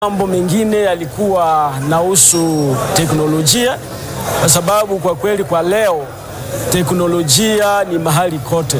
Mambo mengine yalikuwa nahusu teknolojia, kwa sababu kwa kweli kwa leo teknolojia ni mahali kote,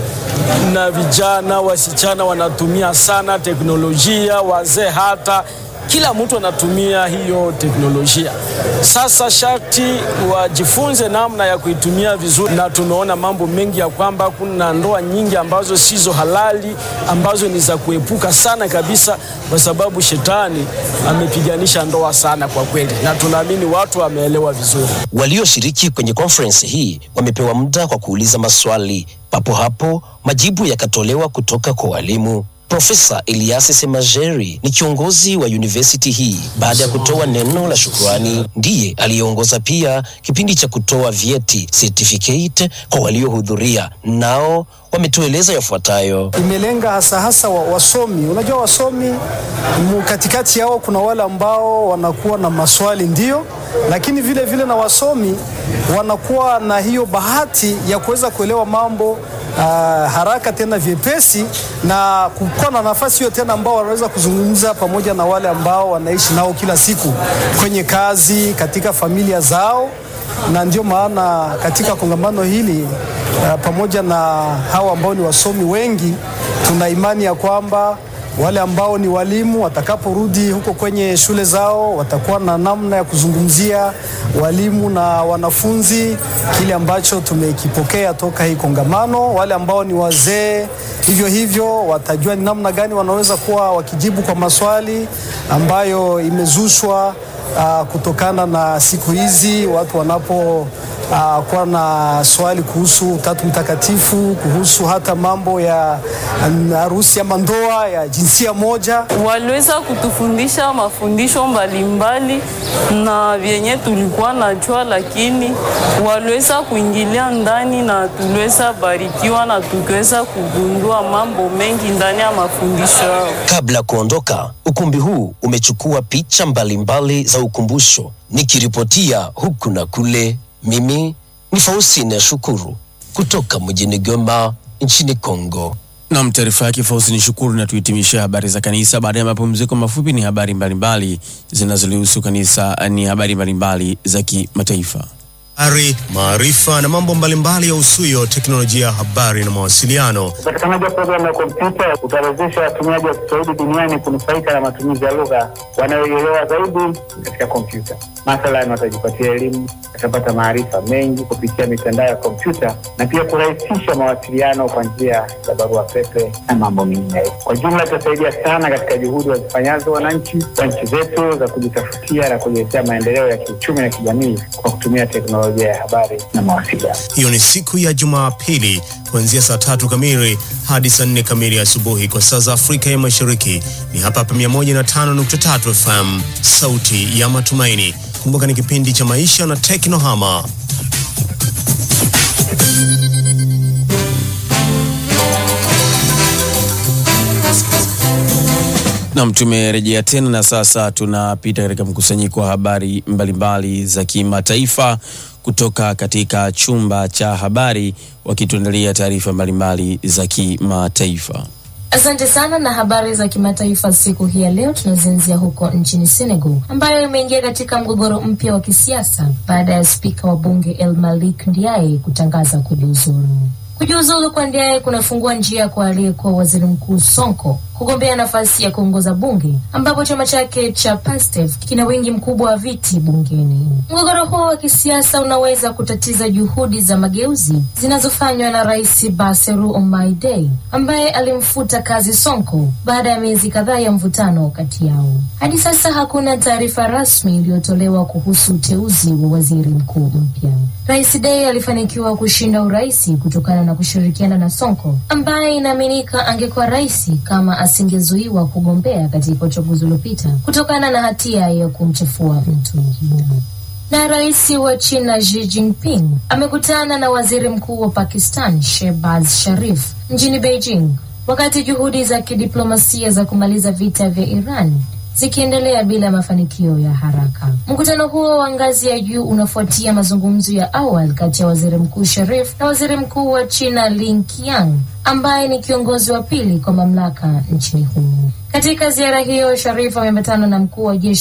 na vijana wasichana wanatumia sana teknolojia, wazee hata kila mtu anatumia hiyo teknolojia. Sasa sharti wajifunze namna ya kuitumia vizuri, na tumeona mambo mengi ya kwamba kuna ndoa nyingi ambazo sizo halali, ambazo ni za kuepuka sana kabisa, kwa sababu shetani amepiganisha ndoa sana kwa kweli, na tunaamini watu wameelewa vizuri. Walioshiriki kwenye conference hii wamepewa muda kwa kuuliza maswali. Papo hapo majibu yakatolewa kutoka kwa walimu. Profesa Elias Semajeri ni kiongozi wa university hii. Baada ya kutoa neno la shukrani, ndiye aliyeongoza pia kipindi cha kutoa vyeti certificate kwa waliohudhuria, nao wametueleza yafuatayo. Imelenga hasa hasa wa, wasomi. Unajua wasomi mu katikati yao kuna wale ambao wanakuwa na maswali ndio, lakini vile vile na wasomi wanakuwa na hiyo bahati ya kuweza kuelewa mambo uh, haraka tena vyepesi na kukuwa na nafasi hiyo tena ambao wanaweza kuzungumza pamoja na wale ambao wanaishi nao kila siku kwenye kazi, katika familia zao, na ndio maana katika kongamano hili uh, pamoja na hawa ambao ni wasomi wengi, tuna imani ya kwamba wale ambao ni walimu watakaporudi huko kwenye shule zao watakuwa na namna ya kuzungumzia walimu na wanafunzi kile ambacho tumekipokea toka hii kongamano. Wale ambao ni wazee hivyo hivyo watajua ni namna gani wanaweza kuwa wakijibu kwa maswali ambayo imezushwa uh, kutokana na siku hizi watu wanapo uh, kuwa na swali kuhusu Utatu Mtakatifu, kuhusu hata mambo ya harusi ama ndoa ya jinsia moja. Waliweza kutufundisha mafundisho mbalimbali na vyenye tulikuwa najua, lakini waliweza kuingilia ndani na tuliweza barikiwa na tukiweza kugundua mambo mengi ndani ya mafundisho yao. Kabla ya kuondoka, ukumbi huu umechukua picha mbalimbali za ukumbusho. Nikiripotia huku na kule, mimi ni Faustine Shukuru kutoka mjini Goma nchini Kongo. Nam, taarifa yake Fausi ni shukuru. Na tuhitimisha habari za kanisa. Baada ya mapumziko mafupi, ni habari mbalimbali zinazolihusu kanisa, ni habari mbalimbali za kimataifa. Habari, maarifa na mambo mbalimbali ya usuyo teknolojia ya habari na mawasiliano. Upatikanaji wa programu ya kompyuta utawezesha watumiaji wa Kiswahili duniani kunufaika na matumizi ya lugha wanayoielewa zaidi katika kompyuta. Mathalan, watajipatia elimu, watapata maarifa mengi kupitia mitandao ya kompyuta na pia kurahisisha mawasiliano kwa njia ya barua pepe na mambo mengineyo. Kwa jumla, itasaidia sana katika juhudi wazifanyazo wananchi wa nchi zetu za kujitafutia na kujiletea maendeleo ya kiuchumi na kijamii kwa kutumia teknolojia ya habari na mawasiliano. Hiyo ni siku ya Jumapili kuanzia saa tatu kamili hadi saa nne kamili asubuhi kwa saa za Afrika ya Mashariki. Ni hapa hapa 105.3 FM, sauti ya matumaini. Kumbuka ni kipindi cha maisha na teknohama. Nam, tumerejea tena na sasa tunapita katika mkusanyiko wa habari mbalimbali za kimataifa kutoka katika chumba cha habari, wakituandalia taarifa mbalimbali za kimataifa. Asante sana na habari za kimataifa siku hii ya leo tunazianzia huko nchini Senegal ambayo imeingia katika mgogoro mpya wa kisiasa baada ya spika wa bunge El Malik Ndiaye kutangaza kujiuzulu. Kujiuzulu kwa Ndiaye kunafungua njia kwa aliyekuwa waziri mkuu Sonko kugombea nafasi ya kuongoza bunge ambapo chama chake cha PASTEF kina wingi mkubwa wa viti bungeni. Mgogoro huo wa kisiasa unaweza kutatiza juhudi za mageuzi zinazofanywa na Rais Bassirou Diomaye Faye ambaye alimfuta kazi Sonko baada ya miezi kadhaa ya mvutano kati yao. Hadi sasa hakuna taarifa rasmi iliyotolewa kuhusu uteuzi wa waziri mkuu mpya. Rais Dei alifanikiwa kushinda uraisi kutokana na kushirikiana na Sonko ambaye inaaminika angekuwa rais kama asingezuiwa kugombea katika uchaguzi uliopita kutokana na hatia ya kumchafua mtu mwingine. Na rais wa China Xi Jinping amekutana na waziri mkuu wa Pakistan Shehbaz Sharif mjini Beijing wakati juhudi za kidiplomasia za kumaliza vita vya Iran zikiendelea bila mafanikio ya haraka. Mkutano huo wa ngazi ya juu unafuatia mazungumzo ya awali kati ya waziri mkuu Sharif na waziri mkuu wa China Li Qiang ambaye ni kiongozi wa pili kwa mamlaka nchini humo. Katika ziara hiyo, Sharif ameambatana na mkuu wa jeshi